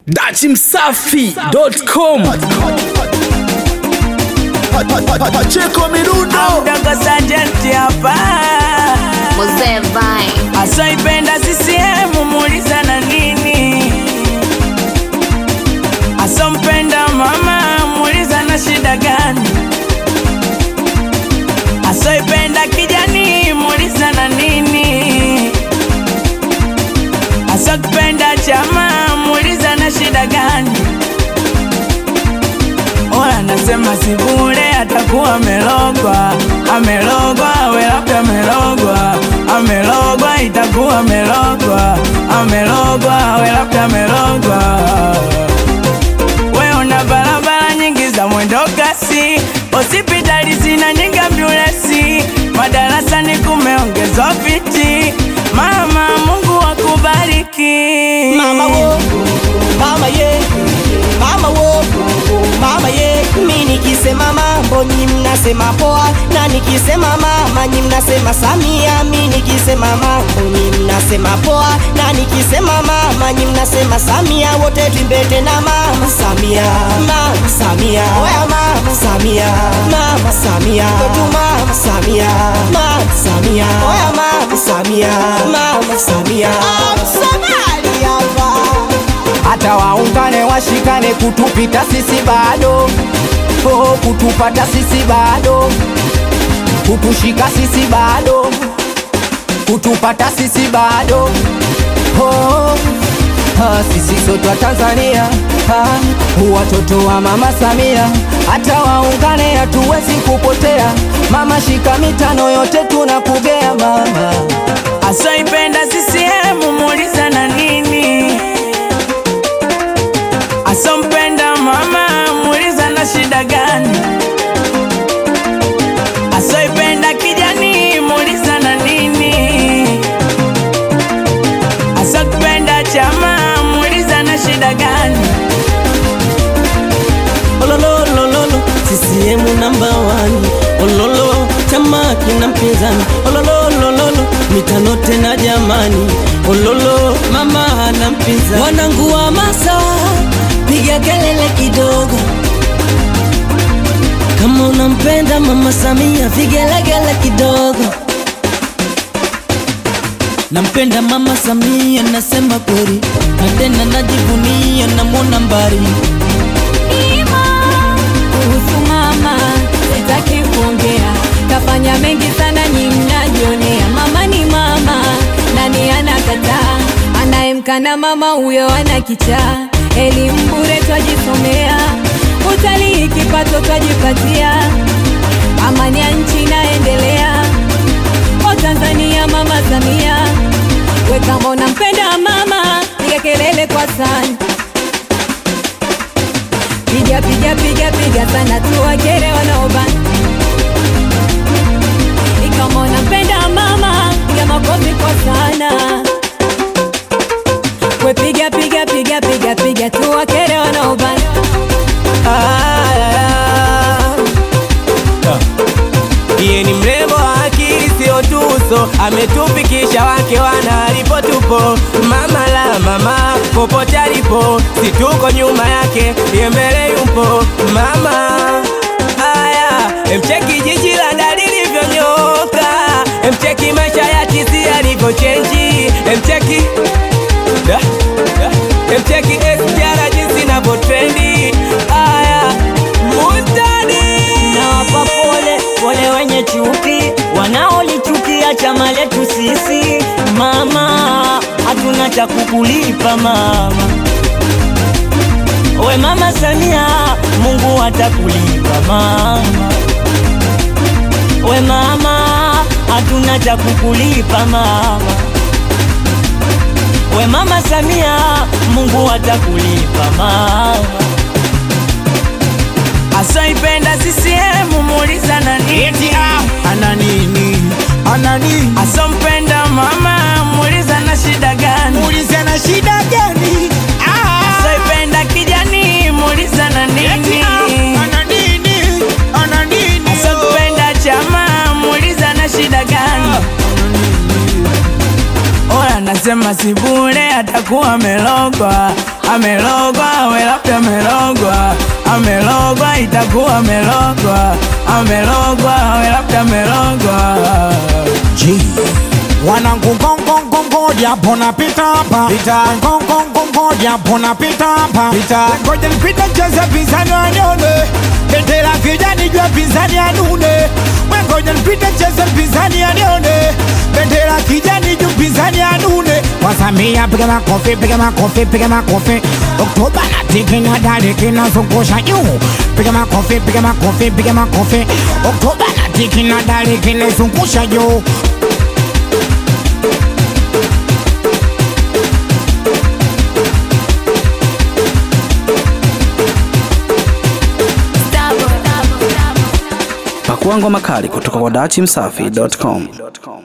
dachimsafi.com Pacheko Mirundo Mdogo Sajenti hapa Mzee Vine. asoipenda CCM muuliza na nini, asompenda mama muuliza na shida gani, asoipenda kijani muuliza na nini, asokipenda chama muuliza na shida gani. Oya nasema si bure, atakuwa amelogwa, amelogwa, we labda amelogwa, amelogwa, itakuwa amelogwa, amelogwa, we labda amelogwa. We una barabara nyingi za mwendo kasi, hospitali zina nyingi ambulensi, madarasani kumeongezwa viti. Mama, Mungu akubariki. Mama wo, mama ye, mama wo, mama ye. Mi nikisema mambo nyi mnasema poa, na nikisema mama nyi mnasema Samia. Mi nikisema mambo nyi mnasema poa, na nikisema mama nyi mnasema Samia. Wote twimbete na mama Samia, mama Samia, oya mama Samia, mama Samia, kwetu mama Samia, mama Samia, oya mama Samia, mama Samia. Msomali hapa hata waungane washikane kutupita sisi bado oh, kutupata sisi bado kutushika sisi bado kutupata sisi bado oh, ah, sisi sote wa Tanzania ah, watoto wa mama Samia hata waungane hatuwezi kupotea mama shika mitano yote tunakugea mama asoipenda CCM muuliza na nini, asompenda mama muuliza na shida gani, asoipenda kijani muuliza na nini, asokipenda chama muuliza na shida gani. olololololo CCM namba wani ololo chama kina mpinzani olololololo mitano tena jamani ololo mama hana mpinzani wanangu wa masa piga kelele kidogo kama unampenda mama Samia vigelegele kidogo nampenda mama Samia nasema kweli na tena najivunia namwona mbali Ima, kuhusu mama sitaki kuongea, kafanya mengi sana, nyi mnajionea. Mama ni mama, nani anakataa? Anayemkana mama huyo ana kichaa. Elimu bure twajisomea, utalii kipato twajipatia, amani ya nchi inaendelea. O Tanzania, mama Samia, we kama unampenda mama, piga kelele kwa sana piga piga piga piga sana tuwakere wanaobana ikama unapenda mama piga makofi kwa sana we piga piga piga piga piga tuwakere wanaobana Iye ni mrembo wa akili sio tuso, ametufikisha wake wana alipo tupo. Mama la mama popote alipo, si tuko nyuma yake, iye mbele yupo. Mama haya, emcheki jiji la Dar lilivyonyoka, emcheki maisha ya tisi yalivyochenji, emcheki da, da, emcheki SGR jinsi inavyotrendi. Haya, mutani nawapa pole pole wenye chuki wanaolichukia chama letu sisi mama hatuna cha kukulipa mama we mama Samia Mungu atakulipa mama we mama hatuna cha kukulipa mama we mama Samia Mungu atakulipa mama asoipenda CCM muuliza na nini, ana nini? Ana nini? asompenda mama muuliza na shida gani, Muulize na shida gani? Ah, asoipenda kijani muuliza na nini, ana nini? Ana nini? asokipenda chama muuliza na shida gani. Oya wanasema si bure, atakuwa amelogwa, amelogwa, we labda amelogwa, amelogwa, itakuwa amelogwa, amelogwa, we labda amelogwa. wanangu ngongongongo japo napita hapa ngongongongo japo napita hapa Ngoja nipite cheze pinzani wanione, bendera kijani jua pinzani anune. Ngoja nipite cheze pinzani anione, bendera kijani juu pinzani anune. wasamia piga makofi piga makofi piga makofi oktoba na tiki na dali kinazungusha juu piga makofi piga makofi piga makofi oktoba na tiki na dali kinazungusha juu Pakua ngoma kali kutoka kwa dachimsafi.com.